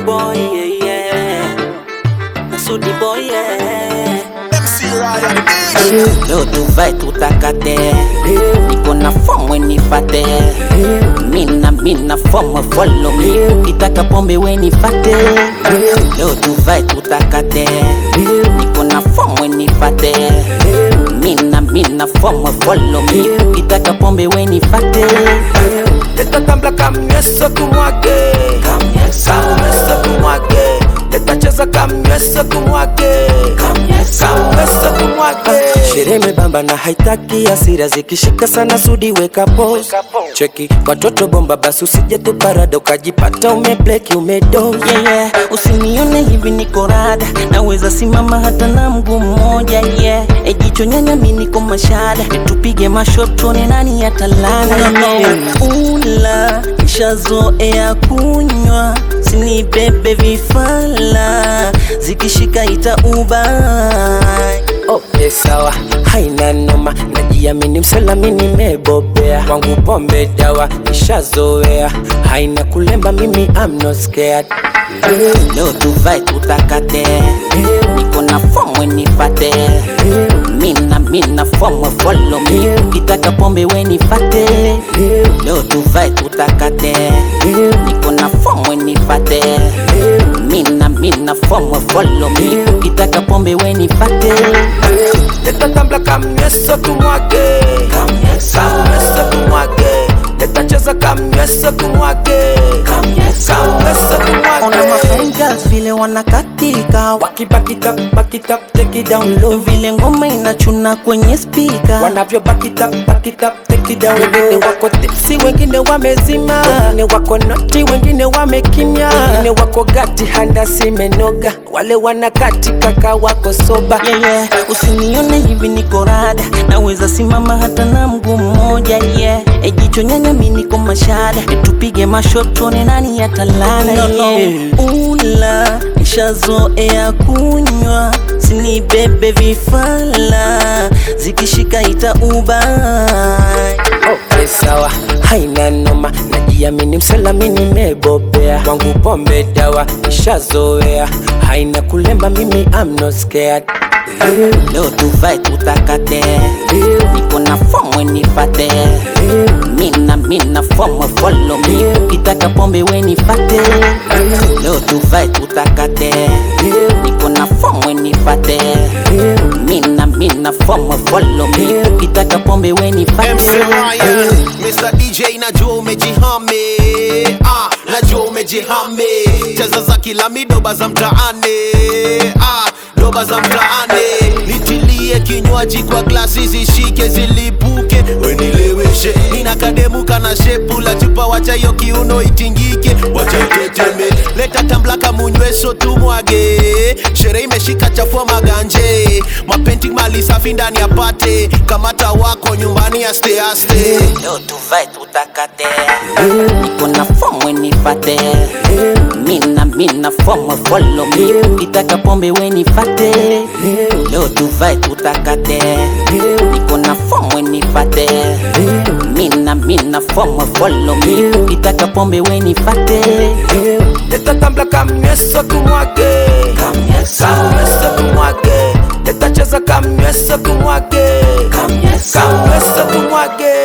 boy, yeah, yeah. Masudi boy, yeah. MC Ryan bitch. Leo tuvae tutakate, niko na fomu nifate, mina mina fomu follow me, ukitaka pombe we nifate. Leo tuvae tutakate, niko na fomu nifate, mina mina fomu follow me, ukitaka pombe we nifate. Teta tambla kamnyweso kumwage kamnyweso kumwage Teta cheza kamnyweso kumwage kamnyweso kumwage Sherehe imebamba na haitaki hasira zikishika sana sudi weka pose Cheki watoto bomba basi usije tu parada ukajipata umebleki umedoze yeah, yeah. Usinione hivi niko rada, naweza simama hata na mguu mmoja yeah. E jicho nyanya mi niko mashada, tupige mashot tuone nani atalala yeah. Ula nishazoea kunywa, sinibebe vifala, zikishika ita ubai Okay, sawa, haina noma, najiamini msalami, nimebobea kwangu pombe dawa, nishazoea, haina kulemba, mimi I'm not scared. Leo tuvae tutakate, niko na fomu nifate, mina mina fomu follow me, ukitaka pombe we nifate. Leo tuvae tutakate, niko na fomu nifate, mina mina fomu follow me, ukitaka pombe we nifate. Teta tambla kamnyweso kumwage, kamnyweso kumwage, teta cheza kamnyweso kumwage, kamnyweso Ona kumwage. mafangirls vile wanakatika, Waki back it up, back it up, take it down low. vile ngoma inachuna kwenye spika wanavyo back it up, back it up, take it down. Wengine wako tipsi, wengine wamezima, wengine wako noti, wengine wamekimya, wengine wako gati, handasi imenoga, wale wanakati kaka wako soba. yeah, yeah. Usinione hivi niko rada, naweza simama hata na mguu mmoja yeah. E jicho nyanya mi niko mashada, e tupige mashot tuone nani atalala yeah. Ula nishazoea kunywa, sinibebe vifala, zikishika ita ubai Okay, sawa, haina noma, najiamini msalami, nimebobea kwangu pombe dawa, nishazoea, haina kulemba, mimi I'm not scared. Leo tuvae tutakate, niko na fomu nifate, mina mina fomu follow me, ukitaka pombe we nifate. Leo tuvae tutakate, niko na fomu nifate, mina mina fomu follow me, ukitaka pombe we MC nifate. Ryan, Mr. DJ najua umejihame ah, najua umejihame cheza za kila midoba za mtaani ah, doba za mtaani nitilie kinywaji kwa glasi zishike zilipuke wenileweshe nina kademu kana shepu la chupa wacha hiyo kiuno itingike wacha iteteme leta tamblaka munyweso tumwage sherehe imeshika chafua maganje mapenting mali safi ndani ya pate kamata wako nyumbani aste aste Leo tuvae tutakate, niko na fomu nifate, mina mina fomu follow me, ukitaka pombe we nifate. Leo tuvae tutakate, niko na fomu nifate, mina mina fomu follow me, ukitaka pombe we nifate. Teta tambla kamnyweso kumwage, kamnyweso kumwage, teta cheza kamnyweso kumwage, kamnyweso kumwage.